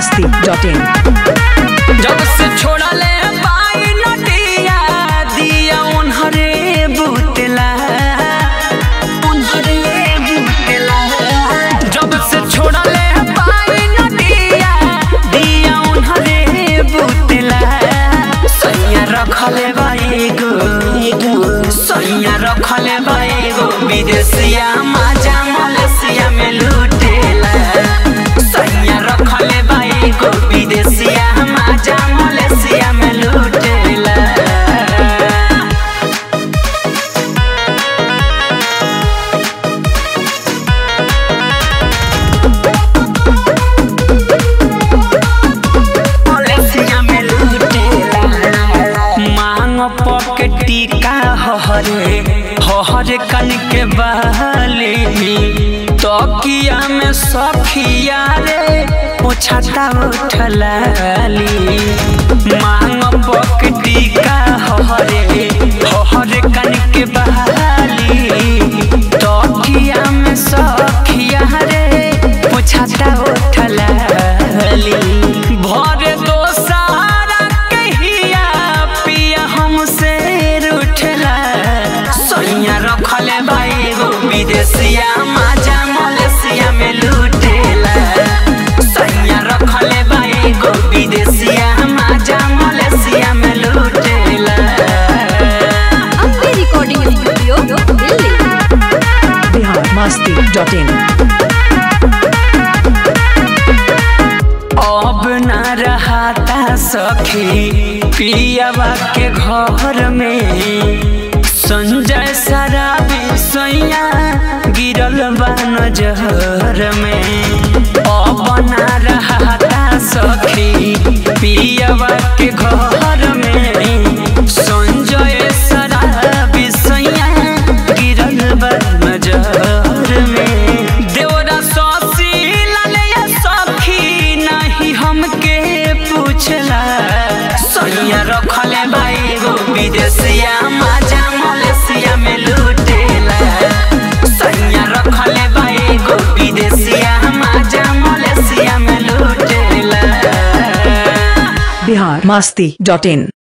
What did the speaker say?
masti.in जब से छोड़ले पाई नदिया दिया उन्हरे बुतला उन्हरे बुतला जब से छोड़ले पाई नदिया दिया उन्हरे बुतला सैया रखले बाई गो सैया रखले बाई गो विदेशिया माजा मलेशिया में लूटेला सैया रखले बाई गो विदेशिया माजा मलेशिया में लूटेला मलेशिया में लूटेला मांग पॉकेटी का हहरे हहरे कन के बहली तकिया में सखिया रे पोछाता उठलाली मांग पॉकेटी का हहरे हहरे कन के बहली तकिया में सखिया रे पोछाता उठलाली भरे दो सारा कहिया पिया हमसे रूठला सैया रखले भाई गो विदेशिया माजा मलेशिया में लूटेला सैया रखले भाई गो विदेशिया माजा मलेशिया में लूटेला Ambe recording studio Delhi Bihar masti.in अब न रहता सखी पियावा के घर में संजय शराबी सैया गिरल बा नजर में अब न रहता सखी पियावा के घर में संजय शराबी सैया गिरल बा नजर में देवरा सौसी लालिया सखी नहीं हमके पूछला सैया रखले भाई गो विदेशिया माजा मलेशिया में लूटेला सैया रखले भाई गो विदेशिया माजा मलेशिया में लूटेला Bihar masti.in